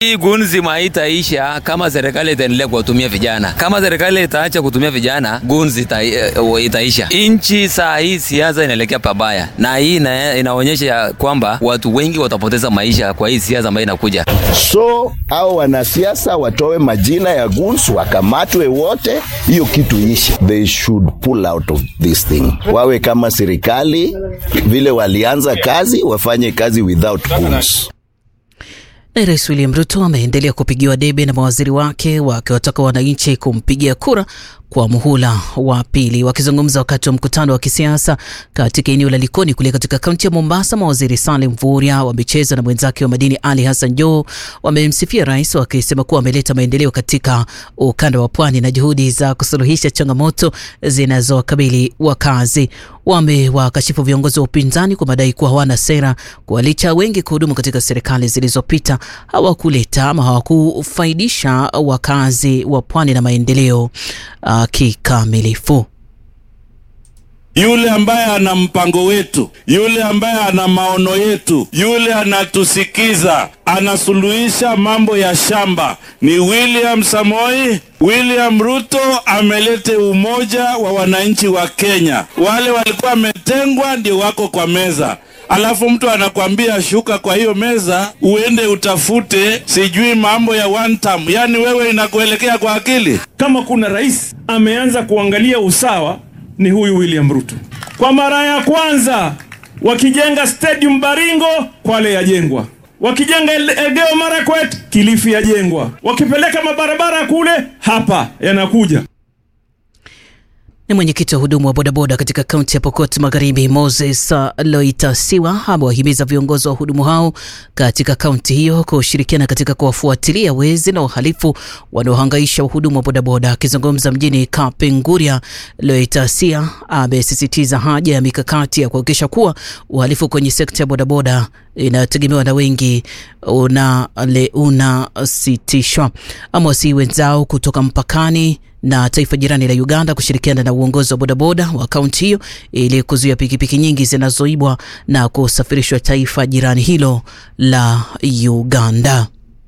Hii gunzi haitaisha kama serikali itaendelea kuwatumia vijana. Kama serikali itaacha kutumia vijana, gunzi ita, uh, itaisha. Nchi saa hii siasa inaelekea pabaya, na hii ina, inaonyesha kwamba watu wengi watapoteza maisha kwa hii siasa ambayo inakuja. So hao wanasiasa watoe majina ya guns, wakamatwe wote, hiyo kitu ishi. They should pull out of this thing. Wawe kama serikali vile walianza kazi, wafanye kazi without guns. Na Rais William Ruto ameendelea kupigiwa debe na mawaziri wake wakiwataka wananchi kumpigia kura kwa muhula wa pili. Wakizungumza wakati wa mkutano wa kisiasa katika eneo la Likoni kule katika kaunti ya Mombasa, mawaziri Salim Mvurya wa michezo na mwenzake wa madini Ali Hassan Joho wamemsifia rais wakisema kuwa ameleta maendeleo katika ukanda wa pwani na juhudi za kusuluhisha changamoto zinazowakabili wakazi. Wamewakashifu viongozi wa upinzani kwa madai kuwa hawana sera, kwa licha wengi kuhudumu katika serikali zilizopita hawakuleta ama hawakufaidisha wakazi wa pwani na maendeleo uh, kikamilifu. Yule ambaye ana mpango wetu, yule ambaye ana maono yetu, yule anatusikiza, anasuluhisha mambo ya shamba ni William Samoi. William Ruto amelete umoja wa wananchi wa Kenya. Wale walikuwa wametengwa ndio wako kwa meza, alafu mtu anakwambia shuka kwa hiyo meza uende utafute sijui mambo ya one term. Yani wewe inakuelekea kwa akili? Kama kuna rais ameanza kuangalia usawa ni huyu William Ruto. Kwa mara ya kwanza wakijenga stadium Baringo, Kwale yajengwa, wakijenga Elgeyo Marakwet, Kilifi yajengwa, wakipeleka mabarabara kule, hapa yanakuja. Ni mwenyekiti wa hudumu wa bodaboda katika kaunti ya Pokot Magharibi, Moses Loitasiwa, amewahimiza viongozi wa wahudumu hao katika kaunti hiyo kushirikiana katika kuwafuatilia wezi na uhalifu wanaohangaisha wahudumu wa bodaboda. Akizungumza mjini Kapenguria, Loitasia amesisitiza haja ya mikakati ya kuhakikisha kuwa uhalifu kwenye sekta ya bodaboda inayotegemewa na wengi unasitishwa. Una Amewasihi wenzao kutoka mpakani na taifa jirani la Uganda kushirikiana na uongozi wa bodaboda wa kaunti hiyo ili kuzuia pikipiki nyingi zinazoibwa na kusafirishwa taifa jirani hilo la Uganda.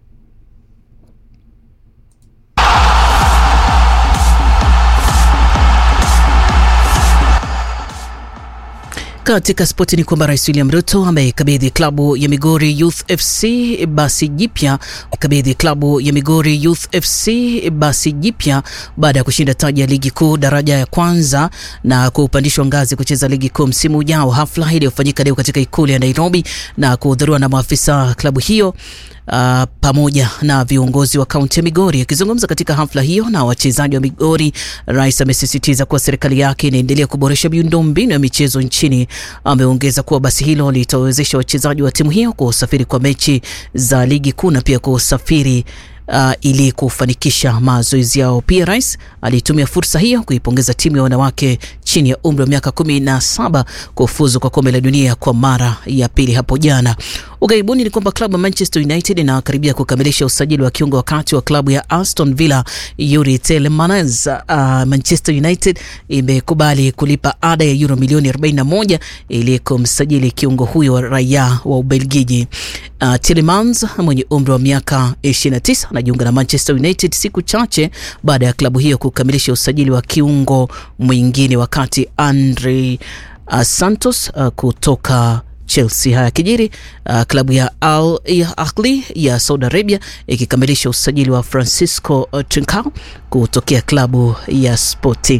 Katika spoti ni kwamba Rais William Ruto amekabidhi klabu ya Migori Youth FC basi jipya kabidhi klabu ya Migori Youth FC basi jipya baada ya kushinda taji ya ligi kuu daraja ya kwanza na kupandishwa ngazi kucheza ligi kuu msimu ujao. Hafla iliyofanyika leo katika ikulu ya Nairobi na kuhudhuriwa na maafisa klabu hiyo Uh, pamoja na viongozi wa kaunti ya Migori. Akizungumza katika hafla hiyo na wachezaji wa Migori, rais amesisitiza kuwa serikali yake inaendelea kuboresha miundombinu ya michezo nchini. Ameongeza kuwa basi hilo litawezesha wachezaji wa timu hiyo kusafiri kwa mechi za ligi kuu na pia kusafiri Uh, ili kufanikisha mazoezi yao. Pia rais alitumia fursa hiyo kuipongeza timu ya wanawake chini ya umri wa miaka kumi na saba kufuzu kwa kombe la dunia kwa mara ya pili hapo jana. Ughaibuni ni kwamba klabu ya Manchester United inakaribia kukamilisha usajili wa kiungo wakati wa klabu ya Aston Villa Yuri Tielemans. Uh, Manchester United imekubali kulipa ada ya euro milioni 41 ili kumsajili kiungo huyo raia wa Ubelgiji. Uh, Tielemans mwenye umri wa miaka 29 anajiunga na Manchester United siku chache baada ya klabu hiyo kukamilisha usajili wa kiungo mwingine, wakati Andre uh, Santos uh, kutoka Chelsea. Haya kijiri uh, klabu ya Al Ahly ya Saudi Arabia ikikamilisha usajili wa Francisco Trincao kutokea klabu ya Sporting.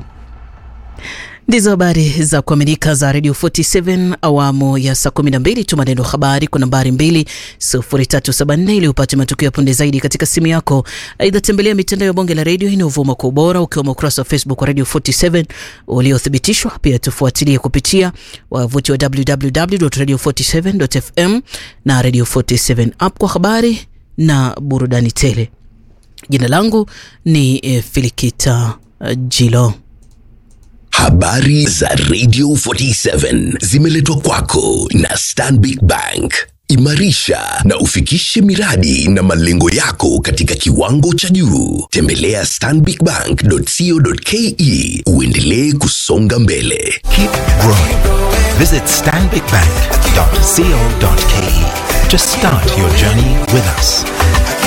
Ndizo habari za kuaminika za Radio 47 awamu ya saa 12. Tuma neno habari kwa nambari 20374 ili upate matukio ya punde zaidi katika simu yako. Aidha, tembelea mitandao ya bonge la redio inayovuma kwa ubora ukiwemo ukurasa wa Facebook wa Radio 47 uliothibitishwa. Pia tufuatilie kupitia wavuti wa www.radio47.fm na Radio 47 app kwa habari na burudani tele. Jina langu ni eh, Filikita uh, Jilo. Habari za Radio 47 zimeletwa kwako na Stanbic Bank. Imarisha na ufikishe miradi na malengo yako katika kiwango cha juu. Tembelea stanbicbank.co.ke uendelee kusonga mbele. Keep growing. Visit stanbicbank.co.ke to start your journey with us.